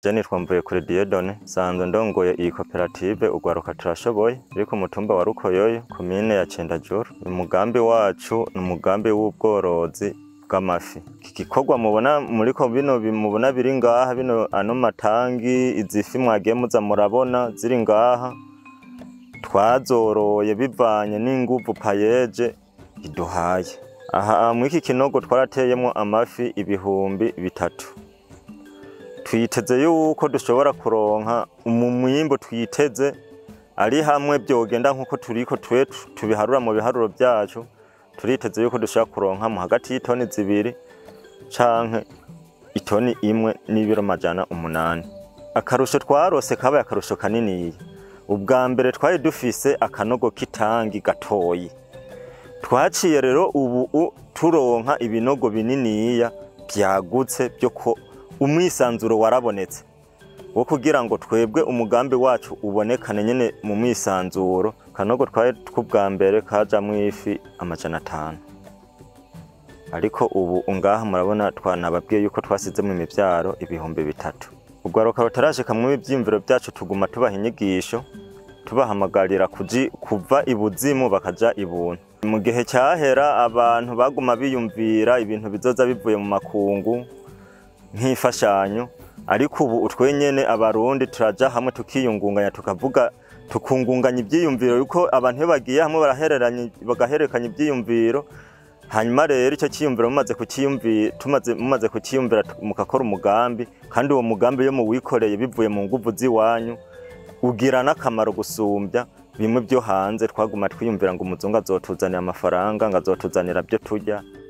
je nitwa Mvuyekure Dieudonne nsanzwe ndongoye iyi koperative urwaruka turashoboye iri ku mutumba wa Rukoyoyo komine ya Cendajuru umugambi wacu ni umugambi w'ubworozi bw'amafi iki gikorwa mubona muriko bino bi- mubona biri ngaha bino ano matangi izi fi mwagiye muza murabona ziri ngaha twazoroye bivanye n'inguvu payeje iduhaye aha mw'iki kinogo twarateyemwo amafi ibihumbi bitatu twiteze yuko dushobora kuronka mu mwimbu twiteze ari hamwe byogenda nk'uko turiko twe tubiharura mu biharuro byacu turiteze yuko dushobora kuronka mu hagati y'itoni zibiri canke itoni imwe n'ibiro majana umunani akarusho twarose kabaye akarusho kaniniya ubwa mbere twari dufise akanogo k'itangi gatoyi twaciye rero ubu u- turonka ibinogo bininiya byagutse byo ko umwisanzuro warabonetse wo kugira ngo twebwe umugambi wacu ubonekane nyene mu mwisanzuro kanogo twari tw'ubwa mbere kajamwo ifi amajana atanu ariko ubu ngaha murabona twanababwiye yuko twasizemo imivyaro ibihumbi bitatu urwaruka rutarashika mu ivyiyumviro vyacu tuguma tubaha inyigisho tubahamagarira kuji kuva ibuzimu bakaja ibuntu mu gihe cyahera abantu baguma biyumvira ibintu bizoza bivuye mu makungu nk'imfashanyo ariko ubu utwenyene abarundi turaja hamwe tukiyungunganya tukavuga tukungunganya ivyiyumviro yuko abantu iyo bagiye hamwe barahereranya bagahererekanya ivyiyumviro hanyuma rero icyo cyiyumviro mumaze kukiyumvira tumaze mumaze kukiyumvira tu- mugakora umugambi kandi uwo mugambi iyo muwikoreye bivuye mu nguvu z'iwanyu ugira n'akamaro gusumbya bimwe byo hanze twaguma twiyumvira ngo umuzungu azotuzanira amafaranga ngo azotuzanira byo turya